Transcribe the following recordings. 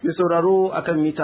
Mai sauraro akan mita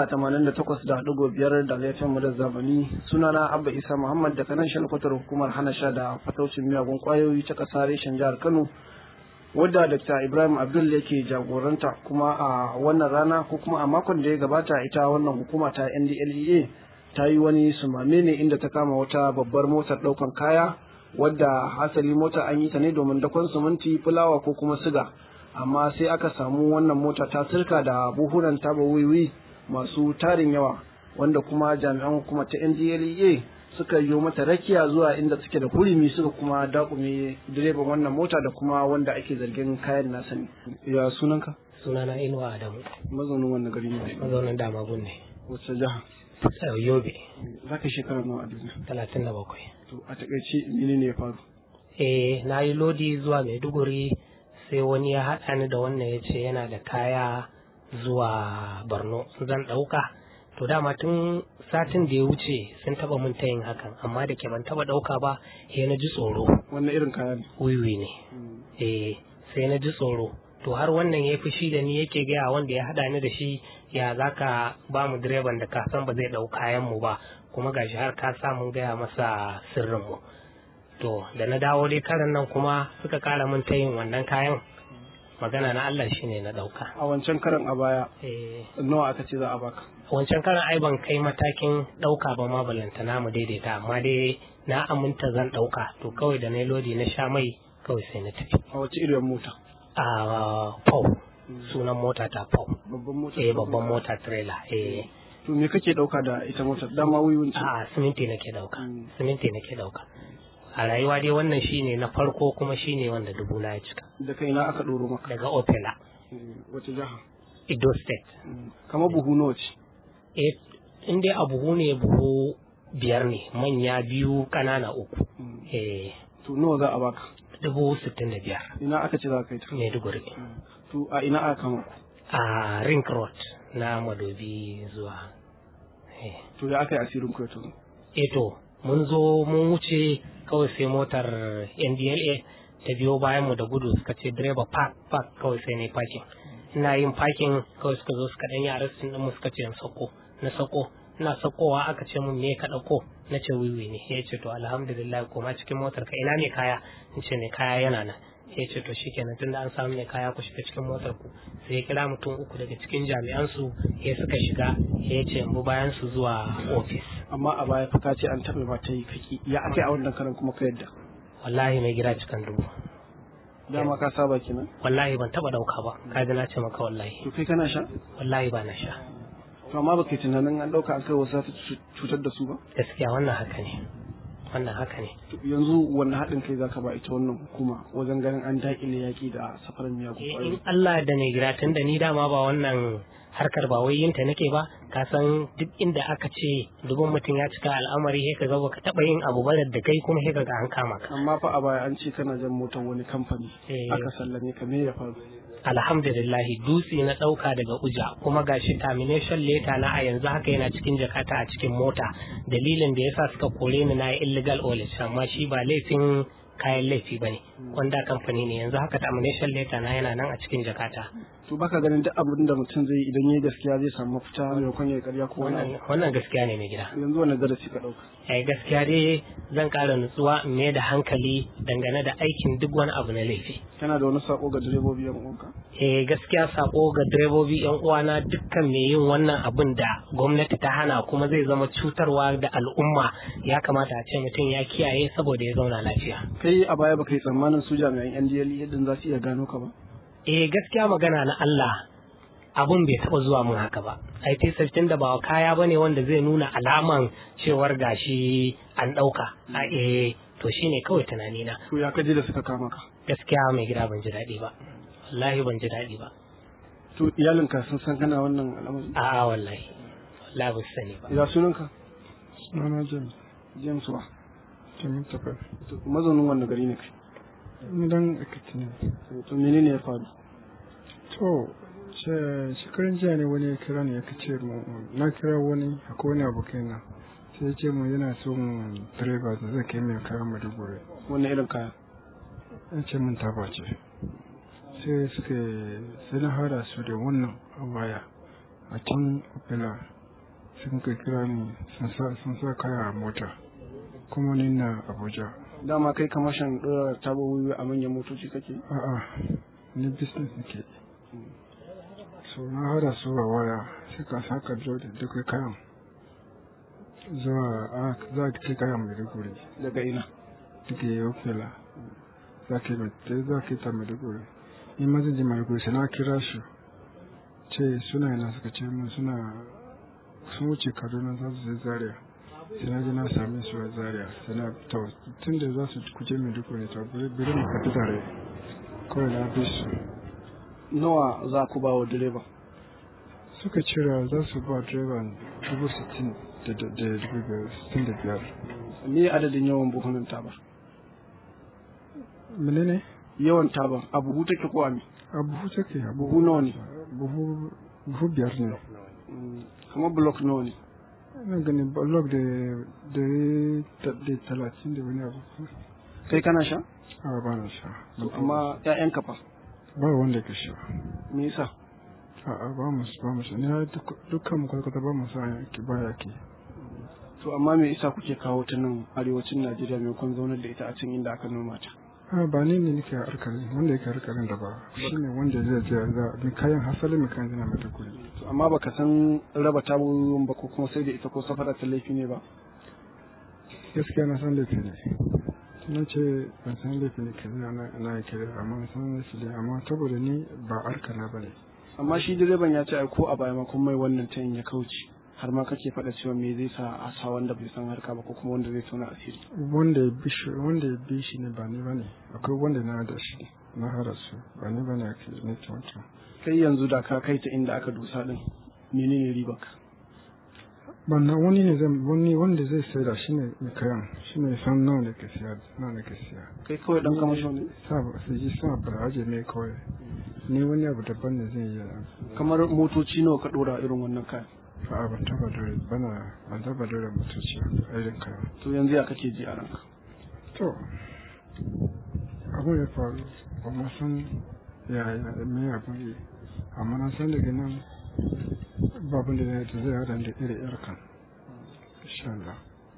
88.5 da laifin mu da zamani sunana Abba Isa Muhammad da kanan shalkwatar hukumar hana sha da fataucin miyagun kwayoyi ta ƙasa reshen jihar Kano wadda Dr. Ibrahim Abdul yake jagoranta kuma a wannan rana ko kuma a makon da ya gabata ita wannan hukuma ta NDLEA ta yi wani sumame ne inda ta kama wata babbar motar ɗaukan kaya wadda hasali mota an yi ta ne domin dakon suminti fulawa ko kuma siga amma sai aka samu wannan mota ta sirka da buhunan taba wiwi masu tarin yawa wanda kuma jami'an hukumar ta ndlea suka yi mata rakiya zuwa inda suke da hurumi suka kuma dakume direban wannan mota da kuma wanda ake zargin kayan nasa ne ya sunanka sunana inuwa adamu mazaunin wannan gari ne mazaunin damagun ne wacce jiha yobe za ka shekara nawa a duniya talatin da bakwai to a takaice menene ya faru eh na yi lodi zuwa maiduguri sai wani ya haɗa ni da wannan ya ce yana da kaya zuwa borno zan ɗauka to dama tun satin da ya wuce sun taɓa mun ta yin hakan amma da ke ban taɓa ɗauka ba sai na ji tsoro wannan irin kaya ne wiwi ne eh sai na ji tsoro to har wannan ya fushi da ni yake gaya wanda ya haɗa ni da shi ya za ka ba mu direban da ka san ba zai ɗau kayan mu ba kuma gashi har ka sa mun gaya masa sirrin mu to da na dawo dai karan nan kuma suka kara min ta yin wannan kayan magana na Allah shine na dauka a wancan karan a baya eh nawa aka ce za a baka wancan karan ai ban kai matakin dauka ba ma balanta na mu daidaita amma dai na aminta zan dauka to kawai da na lodi na sha mai kawai sai na tafi a wace irin mota a pau sunan mota ta pau babban mota eh babban mota trailer eh to me kake dauka da ita motar dama wiwin ce a siminti nake dauka Mm. siminti nake dauka a rayuwa dai wannan shine na farko kuma shine wanda dubu na ya cika da kai na aka ɗoro maka daga opela wace jiha Edo State. kamar buhu nawa ce Eh, in dai a buhu ne buhu biyar ne, manya biyu ƙanana uku. Eh, to nawa za a baka dubu sittin da biyar. ina aka ce za ka yi ta Maiduguri. to a ina aka kama ku A Ring Road na Madobi zuwa. Eh, to ya aka yi asirin ku ya tono eh to, mun zo mun wuce kawai sai motar NDLA ta biyo bayan mu da gudu suka ce direba park park kawai sai ne parking. Ina yin parking kawai suka zo suka ɗan yi arrestin ɗin mu suka ce in sako. Na sako. ina sakowa aka ce mun me ka ɗauko na ce wiwi ne ya ce to alhamdulillah koma cikin motar ka ina ne kaya in ce ne kaya yana nan ya ce to shikenan tunda an samu ne kaya ku shiga cikin motar ku sai ya kira mutum uku daga cikin jami'an su ya suka shiga ya ce in bi bayan su zuwa ofis amma a baya fa ka ce an taɓa ba ta yi kaki ya aka yi a wannan karan kuma ka yadda wallahi mai gida cikin dubu dama ka saba kenan wallahi ban taba dauka ba kaji na ce maka wallahi to kai kana sha wallahi ba na sha to amma baka yi tunanin an ɗauka an kai wasu za ta cutar da su ba gaskiya wannan haka ne wannan haka ne To yanzu wanne haɗin kai zaka ba ita wannan hukuma wajen ganin an daƙile yaƙi da safarar miyagun Eh, ƙwayoyi in Allah da mai gida tun da ni dama ba wannan harkar ba wai yinta nake ba ka san duk inda aka ce dubin mutum ya cika al'amari sai ka ga baka taba yin abu ba da kai kuma sai ka ga an kama ka amma fa a baya an ce kana jan motar wani kamfani Eh. aka sallame ka me ya faru alhamdulillah dutse na dauka daga uja kuma gashi termination letter na a yanzu haka yana cikin jakata a cikin mota dalilin da yasa suka kore ni na yi illegal oil amma shi ba laifin kayan laifi bane wanda kamfani ne yanzu haka termination letter na yana nan a cikin jakata to baka ganin duk abin da mutum zai yi idan yayi gaskiya zai samu mafita maimakon ya karya ko wani abu wannan wannan gaskiya ne mai gida yanzu wani darasi ka ɗauka ai gaskiya dai zan ƙara nutsuwa in mai da hankali dangane da aikin duk wani abu na laifi kana da wani sako ga direbobi yan uwanka eh gaskiya sako ga direbobi yan uwana dukkan mai yin wannan abin da gwamnati ta hana kuma zai zama cutarwa da al'umma ya kamata a ce mutum ya kiyaye saboda ya zauna lafiya kai a baya baka yi tsammanin su jami'an NDL yadda za su iya gano ka ba eh gaskiya magana na Allah abun bai taba zuwa mun haka ba IT system da ba kaya bane wanda zai nuna alaman cewar gashi an dauka a eh to shine kawai tunani na to ya kaje da suka kama ka gaskiya mai gida ban ji daɗi ba wallahi ban ji daɗi ba to iyalinka sun san kana wannan al'amari a'a wallahi wallahi ba su sani ba ya sunanka Sunana James, James wa James Tafar. to mazaunin wannan gari ne kai Ni dan Ekiti ne. to menene ya faru To, she- shekarun jiya ne wani ya kira ni ya ce mu na kira wani akwai wani abokai na. Sai ya ce mu yana son direba da zai kai mai kayan Maiduguri. wannan irin kaya Ya ce mun taba ce. Sai suka sai na hada su da wannan a baya. a a can opela sun kai kira ni sun sa kaya a mota kuma ni na abuja dama kai kamashin ɗora tabo wiwi a manyan motoci kake a'a ni business nake so na hada su a waya suka saka duka kayan zuwa za a kai kayan maiduguri daga ina daga opela za ka ta maiduguri ni ma zan je maiduguri sai na kira su ce suna yana suka ce mun suna sun wuce kaduna za su je zaria sai na je na same su a zaria sai na to tun da za su kuje maiduguri to bari mu tafi tare kawai na bi su nawa za ku ba wa direba suka cira za su ba direban dubu sittin da dubu biyar sittin da biyar me adadin yawan buhunan tabar menene yawan tabar a buhu take ko a me a buhu take a buhu nawa ne buhu buhu biyar ne kamar block nawa ne ina gani blog da da da talatin da wani abu kai kana sha a ba na sha amma ƴaƴan kafa ba wanda ka sha me yasa a a ba mu ba mu sha ni dukkan mu kwata ba mu sa ki ba ya ki to amma me yasa kuke kawo ta nan arewacin Najeriya maimakon zaunar da ita a can inda aka noma ta a ba ni ne nake harkarin wanda yake harkarin da ba shine wanda zai je za mi kayan hasali mi kayan zina mata kuri amma baka san raba taburin ba ko kuma sai da ita ko safara ta laifi ne ba gaskiya na san laifi ne na ce ban san laifi ne kaza na na kire amma san laifi ne amma saboda ni ba harka na bane amma shi direban ya ce ai ko a baya ma kun mai wannan tayin ya kauce har ma kake faɗa cewa me zai sa a sa wanda bai san harka ba ko kuma wanda zai tona asiri wanda ya bi shi wanda ya bi shi ne ba ni bane akwai wanda na da shi na hada su ba ni bane ake ne wancan kai yanzu da ka kai ta inda aka dusa din menene ribar ka banna wani ne zan wani wanda zai sai da shi ne mai kayan shi ne san nawa ne ke siya nawa ne ke siya kai kawai dan kamasho ne sa ba su ji sa ba aje ne kawai ni wani abu daban ne zai yi kamar motoci nawa ka dora irin wannan kayan a ban taba dole bana ban taba dole motoci a irin kayan to yanzu ya kake ji a ranka to abun ya faru ba ma san ya me abun yi amma na san daga nan babun da zai zai hada da iri irkan insha Allah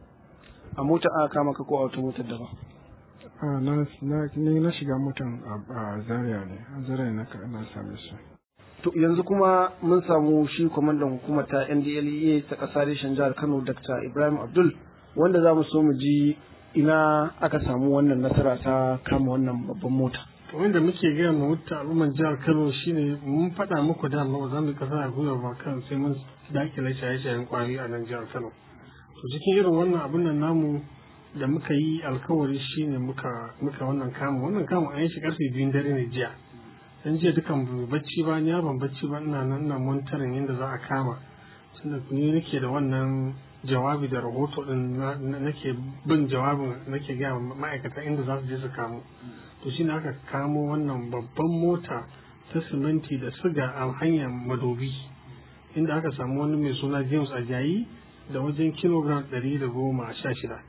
a mota aka kama ka ko a wata motar daban a na na ni na shiga motan a Zaria ne a Zaria na na same su to yanzu kuma mun samu shi kwamandan hukumar ta NDLEA ta ƙasa reshen jihar Kano Dr. Ibrahim Abdul wanda za mu so mu ji ina aka samu wannan nasara ta kama wannan babban mota wanda muke gaya ma wuta al'ummar jihar kano shine mun faɗa muku da ba za mu kasa a gwiwa ba kan sai mun dakile shaye-shayen kwari a nan jihar kano to cikin irin wannan abin nan namu da muka yi alkawari shine muka muka wannan kama wannan kama an yi shi karfe biyun dare ne jiya dan jiya dukan bacci ba ni ban bacci ba ina nan ina monitoring yadda za a kama tunda ni nake da wannan jawabi da rahoto din nake bin jawabin nake gaya ma'aikata inda za su je su kamo to shi ne aka kamo wannan babban mota ta siminti da siga a hanyar madobi inda aka samu wani mai suna james ajayi da wajen kilogram ɗari da goma sha shida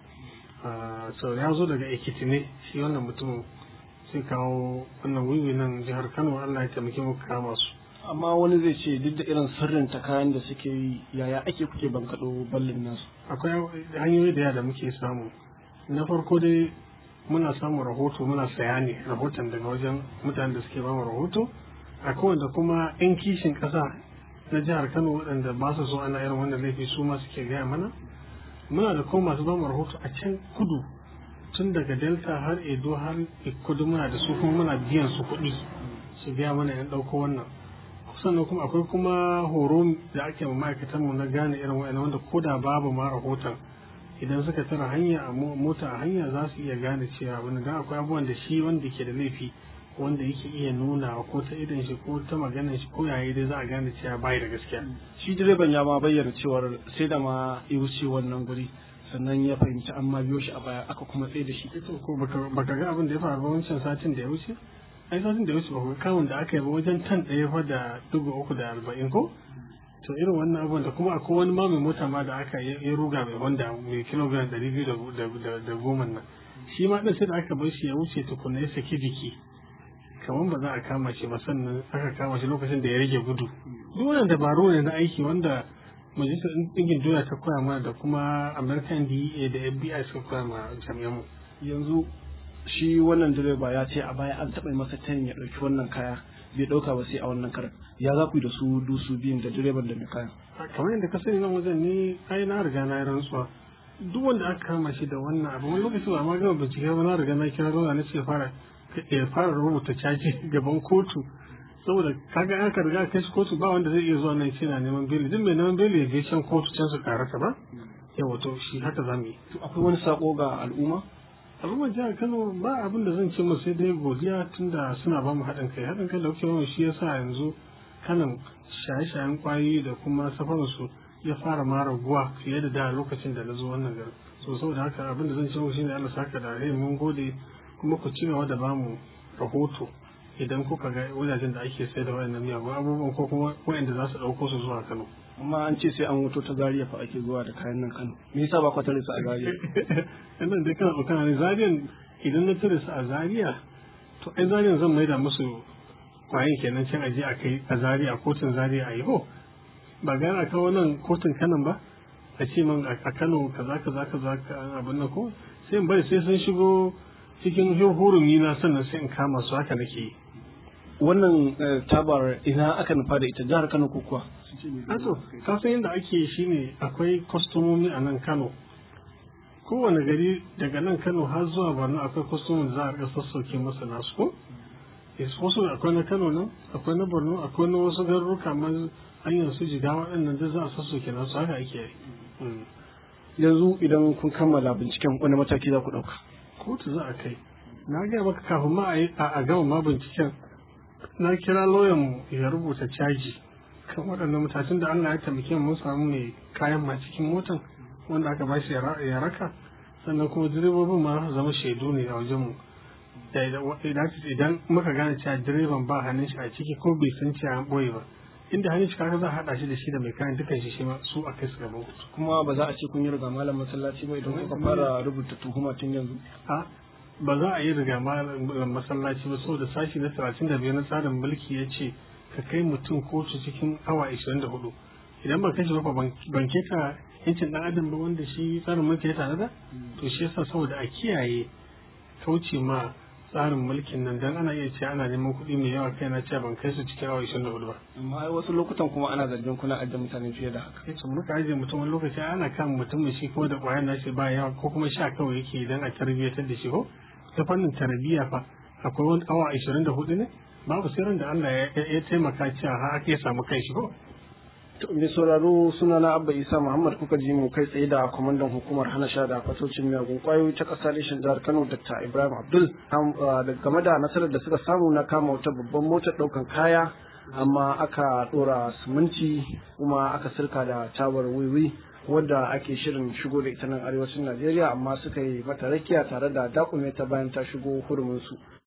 sau ya zo daga ekiti ne shi wannan mutumin sai kawo wannan wiwi nan jihar kano allah ya taimake muka kama su amma wani zai ce duk da irin sirrin ta kayan da suke yi yaya ake kuke bankaɗo ballin nasu akwai hanyoyi da yawa da muke samu na farko dai muna samun rahoto muna saya ne rahoton daga wajen mutanen da suke ba mu rahoto akwai wanda kuma yan kishin ƙasa na jihar kano waɗanda ba su so ana irin wannan laifi su ma suke gaya mana muna da kuma masu ba mu rahoto a can kudu tun daga delta har edo har kudu muna da su kuma muna biyan su kuɗi su gaya mana yan ɗauko wannan sannan kuma akwai kuma horo da ake ma ma'aikatan mu na gane irin wa'annan wanda ko da babu ma rahoton idan suka tara hanya a mota a hanya za su iya gane cewa wani dan akwai abubuwan da shi wanda ke da laifi wanda yake iya nuna ko ta idan shi ko ta maganar shi ko yayi dai za a gane cewa bai da gaskiya shi direban ya ma bayyana cewar sai da ma ya wuce wannan guri sannan ya fahimci an ma biyo shi a baya aka kuma tsaye da shi ko baka ga abin da ya faru ba wancan satin da ya wuce ai satin da ya wuce ba ku kawun da aka yi ba wajen tan ɗaya fa da dubu uku da arba'in ko to irin wannan abubuwan da kuma akwai wani ma mai mota ma da aka ya ruga mai honda mai kilogram ɗari biyu da goma nan shi ma ɗin sai da aka bar shi ya wuce tukuna ya saki jiki kamar ba za a kama shi ba sannan aka kama shi lokacin da ya rage gudu duk wannan dabaru ne na aiki wanda majalisar ɗingin duniya ta koya mana da kuma american dea da fbi suka koya ma jami'an mu yanzu shi wannan direba ya ce a baya an taɓa masa tayin ya ɗauki wannan kaya bai ɗauka ba sai a wannan karan ya za ku yi da su dusu biyun da direban da mai kayan kamar yadda ka sani nan wajen ni ai na riga na yi rantsuwa duk wanda aka kama shi da wannan abu wani lokaci ba ma gama bincike ba na riga na kira zauna na ce fara ya fara rubuta caji gaban kotu saboda kaga aka riga kai shi kotu ba wanda zai iya zuwa nan ce na neman beli duk mai neman beli ya je can kotu can su karasa ba yawa to shi haka za mu yi to akwai wani sako ga al'umma al'ummar jihar kano ba abin da zan ce mu sai dai godiya tunda suna ba mu haɗin kai haɗin kai da kuke mu shi yasa yanzu kanan shaye-shayen kwayoyi da kuma safarinsu ya fara ma raguwa fiye da da lokacin da na zo wannan garin so saboda haka abin da zan ce mu shine Allah saka da rai mun gode kuma ku ci gaba da bamu rahoto idan kuka ga wajajen da ake sai da wayannan miyagun abubuwan ko kuma wayanda za su ɗauko su zuwa Kano amma an ce sai an wuto ta Zaria fa ake zuwa da kayan nan Kano me yasa ba ku tare su a Zaria wannan dai kana tsokana ne Zariyan idan na tare su a Zaria to ai Zariyan zan maida musu kwayin kenan can aje a kai a Zaria kotun Zaria a yi ho ba gara kawo nan kotun kanan ba a ce man a Kano kaza kaza kaza abin nan ko sai in bari sai sun shigo cikin hurumi na sannan sai in kama su haka nake yi wannan tabar ina aka nufa da ita jihar Kano ko kuwa Ato, ka san yadda ake shi ne akwai kwastomomi a nan Kano. Kowane gari daga nan Kano har zuwa Borno akwai kwastomomi da za a rika sassauke masa nasu ko? Yes, wasu akwai na Kano nan, akwai na Borno, akwai na wasu garuruka ma hanyar su jiga waɗannan da za a sassauke nasu haka ake yi. yanzu idan kun kammala binciken wani mataki za ku ɗauka Kotu za a kai. Na gaya maka kafin ma a gama ma binciken na kira lauyan ya rubuta caji. kan waɗannan mutacin da Allah ya taimake mun samu mai kayan ma cikin motan wanda aka ba shi ya raka sannan kuma direbobin ma zama shaidu ne a wajenmu idan muka gane cewa direban ba hannun shi a ciki ko bai san cewa an ɓoye ba inda hannun shi kaga za a haɗa shi da shi da mai kayan dukan shi shi ma su a kai su gaban kuma ba za a ce kun yi riga malam masallaci ba idan kuka fara rubuta tuhuma tun yanzu a ba za a yi riga malam masallaci ba saboda sashi na talatin da biyar na tsarin mulki ya ce ka kai mutum kotu cikin awa 24 idan ba kai shi ba ban keta yancin dan adam ba wanda shi tsarin mulki ya tanada to shi yasa saboda a kiyaye kauce ma tsarin mulkin nan dan ana iya ce ana neman kuɗi mai yawa kai na ce ban kai su cikin awa 24 ba amma ai wasu lokutan kuma ana zargin kuna ajiye mutane fiye da haka kai to muka ajiye mutum wani lokaci ana kan mutum shi ko da ƙwayar nashi ba yawa ko kuma sha kawai yake idan a tarbiyyatar da shi ko ta fannin tarbiyya fa akwai wani awa 24 ne babu sirrin da Allah ya taimaka cewa har ake samu kai shi ko mai sauraro suna na abba isa muhammad kuka ji mu kai tsaye da kwamandan hukumar hana sha da fatocin miyagun kwayoyi ta kasar reshen jihar kano dr ibrahim abdul game da nasarar da suka samu na kama wata babban motar daukan kaya amma aka dora siminti kuma aka sirka da tabar wiwi wadda ake shirin shigo da ita nan arewacin najeriya amma suka yi mata rakiya tare da dakume ta bayan ta shigo hurumin su